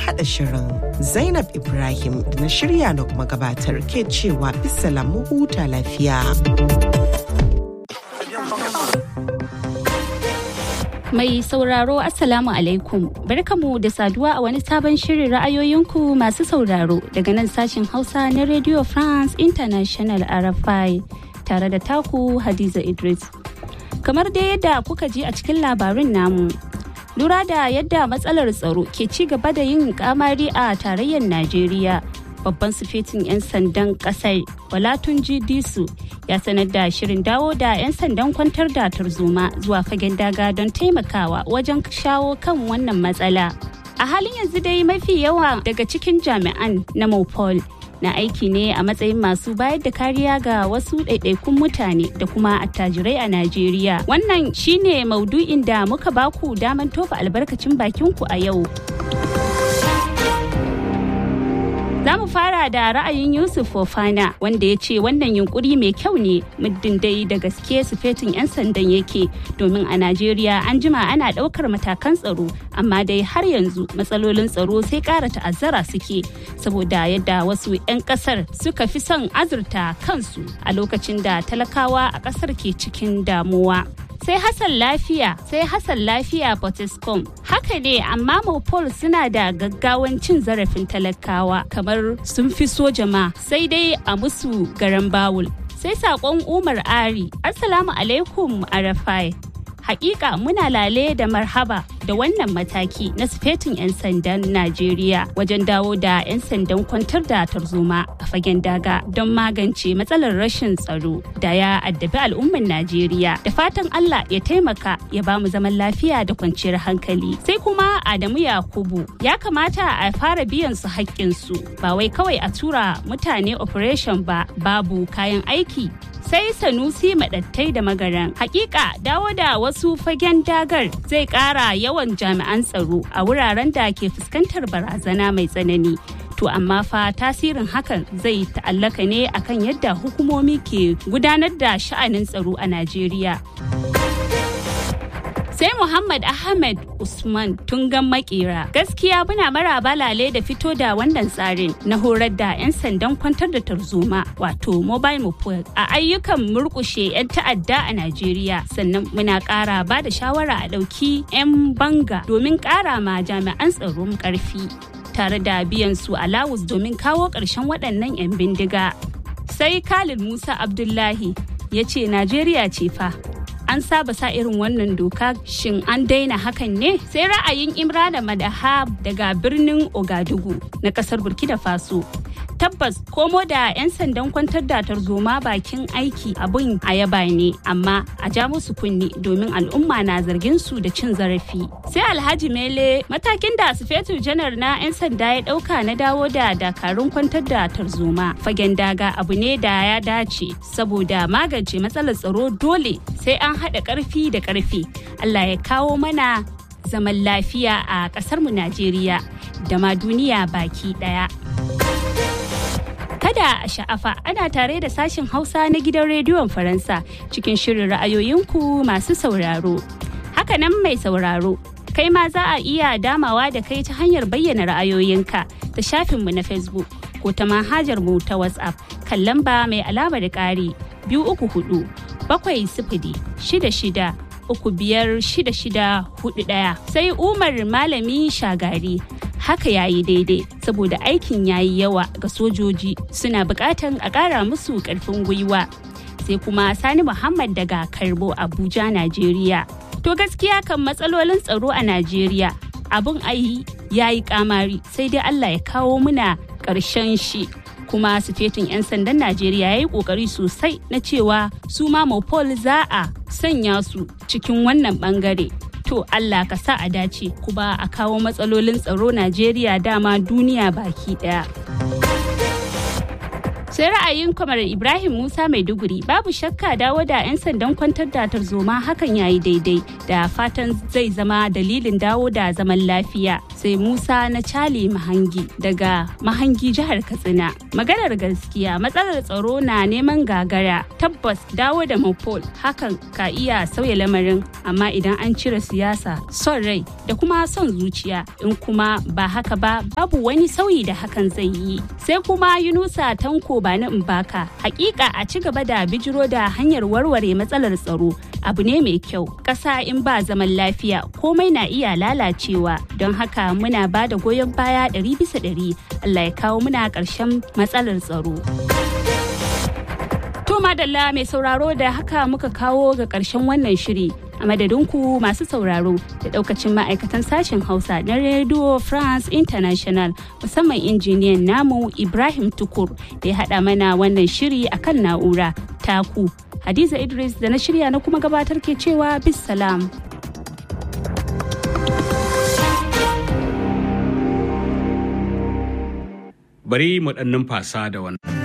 haɗa shirin. Zainab Ibrahim da na shirya na kuma gabatar ke cewa bisalam mu huta lafiya. Mai sauraro Assalamu alaikum barkamu da saduwa a wani sabon shirin ra'ayoyinku masu sauraro daga nan sashen Hausa na Radio France International RFI tare da taku Hadiza Idris. Kamar dai yadda kuka ji a cikin labarin namu. Lura da yadda matsalar tsaro ke ci gaba da yin kamari a tarayyar Najeriya. Babban sufetin 'yan sandan kasar Walatunji Disu ya sanar da shirin dawo da 'yan sandan kwantar da tarzoma zuwa fagen daga don taimakawa wajen shawo kan wannan matsala. A halin yanzu dai mafi yawa daga cikin jami'an na Mopol na aiki ne a matsayin masu bayar da kariya ga wasu ɗaiɗaikun mutane da kuma attajirai a Najeriya. Wannan shine maudu'in da muka baku daman tofa albarkacin bakinku a yau. Za mu fara da ra'ayin Yusuf Fofana wanda ya ce wannan yunkuri mai kyau ne muddin dai da gaske sufetin 'yan sandan yake domin a Najeriya an jima ana ɗaukar matakan tsaro amma dai har yanzu matsalolin tsaro sai ƙara ta'azzara suke saboda yadda wasu 'yan ƙasar suka fi son azurta kansu a lokacin da talakawa a ƙasar ke cikin damuwa. sai Hassan lafiya sai Hassan lafiya Potescom haka ne amma Mopol suna da gaggawan cin zarafin talakawa kamar sun fi so jama sai dai a musu garan bawul sai sakon Umar Ari Assalamu alaikum Arafai hakika muna lale da marhaba da wannan mataki na sufetin 'yan sandan Najeriya wajen dawo da 'yan sandan kwantar da tarzoma a fagen daga don magance matsalar rashin tsaro da ya addabi al'ummar Najeriya. Da fatan Allah ya taimaka ya ba mu zaman lafiya da kwanciyar hankali. Sai kuma Adamu Yakubu ya kamata a fara biyan su haƙƙinsu ba wai kawai a tura mutane operation ba babu kayan aiki sai sanusi madattai da magaran hakika dawo da wasu fagen dagar zai kara yawan jami'an tsaro a wuraren da ke fuskantar barazana mai tsanani to amma fa tasirin hakan zai ta'allaka ne akan yadda hukumomi ke gudanar da sha'anin tsaro a najeriya sai Muhammad Ahmed Usman tungan makera gaskiya muna maraba lale da fito da wannan tsarin na horar da 'yan sandan kwantar da tarzoma wato mobile moped a ayyukan murkushe 'yan ta'adda a Najeriya sannan muna ƙara ba da shawara a ɗauki 'yan banga domin ƙara ma jami'an tsaron ƙarfi tare da biyan su alawus domin kawo ƙarshen waɗannan 'yan bindiga sai Khalid Musa Abdullahi ya ce Najeriya ce fa an saba sa irin wannan doka shin an daina hakan ne sai ra'ayin imrana madaha daga birnin ogadugu na kasar burkina faso tabbas komo da 'yan sandan kwantar da tarzoma bakin aiki abin a yaba ne amma a ja musu kunni domin al'umma na zargin su da cin zarafi sai alhaji mele matakin da sufetu janar na 'yan sanda ya dauka na dawo da dakarun kwantar da tarzoma fagen daga abu ne da ya dace saboda magance matsalar tsaro dole sai an haɗa ƙarfi da ƙarfi allah ya kawo mana zaman lafiya a ƙasarmu najeriya da ma duniya baki ɗaya. Kada a sha'afa ana tare da sashen Hausa na gidan rediyon Faransa cikin shirin ra'ayoyinku masu sauraro. Hakanan mai sauraro, kai ma za a iya damawa da kai ta hanyar bayyana ra'ayoyinka ta shafinmu na Facebook ko ta manhajar mu ta WhatsApp kan lamba mai alamar ƙari biyu uku hudu bakwai sifili shida shida uku biyar shida shida hudu ɗaya sai Umar Malami Shagari haka ya yi daidai saboda aikin ya yi yawa ga sojoji suna bukatan a ƙara musu ƙarfin gwiwa sai kuma sani muhammad daga karbo abuja najeriya to gaskiya kan matsalolin tsaro a najeriya abin ayi ya yi kamari sai dai allah ya kawo muna ƙarshen shi kuma sufetin 'yan sandan najeriya ya yi ƙoƙari sosai na cewa su ma mopol za a sanya su cikin wannan bangare to Allah ka sa a dace kuma a kawo matsalolin tsaro Najeriya dama duniya baki daya. sai ra'ayin kwamar ibrahim musa maiduguri babu shakka dawo da 'yan sandan kwantar da tarzoma hakan yayi daidai da fatan zai zama dalilin dawo da zaman lafiya sai musa na cali mahangi daga mahangi jihar katsina maganar gaskiya matsalar tsaro na neman gagara tabbas dawo da mopol hakan ka iya sauya lamarin amma idan an cire siyasa son rai da kuma son zuciya in kuma ba haka ba babu wani sauyi da hakan zai yi sai kuma yunusa tanko ba na mbaka hakika a ci gaba da bijiro da hanyar warware matsalar tsaro abu ne mai kyau ƙasa in ba zaman lafiya komai na iya lalacewa don haka muna ba da goyon baya ɗari bisa ɗari allah ya kawo muna ƙarshen matsalar tsaro to madalla mai sauraro da haka muka kawo ga ƙarshen wannan shiri a madadinku masu sauraro da daukacin ma'aikatan sashen hausa na radio france international musamman injiniyan namu ibrahim tukur da ya haɗa mana wannan shiri akan na'ura taku hadiza idris da na shirya na kuma gabatar ke cewa bis salam bari mu ɗan numfasa da wannan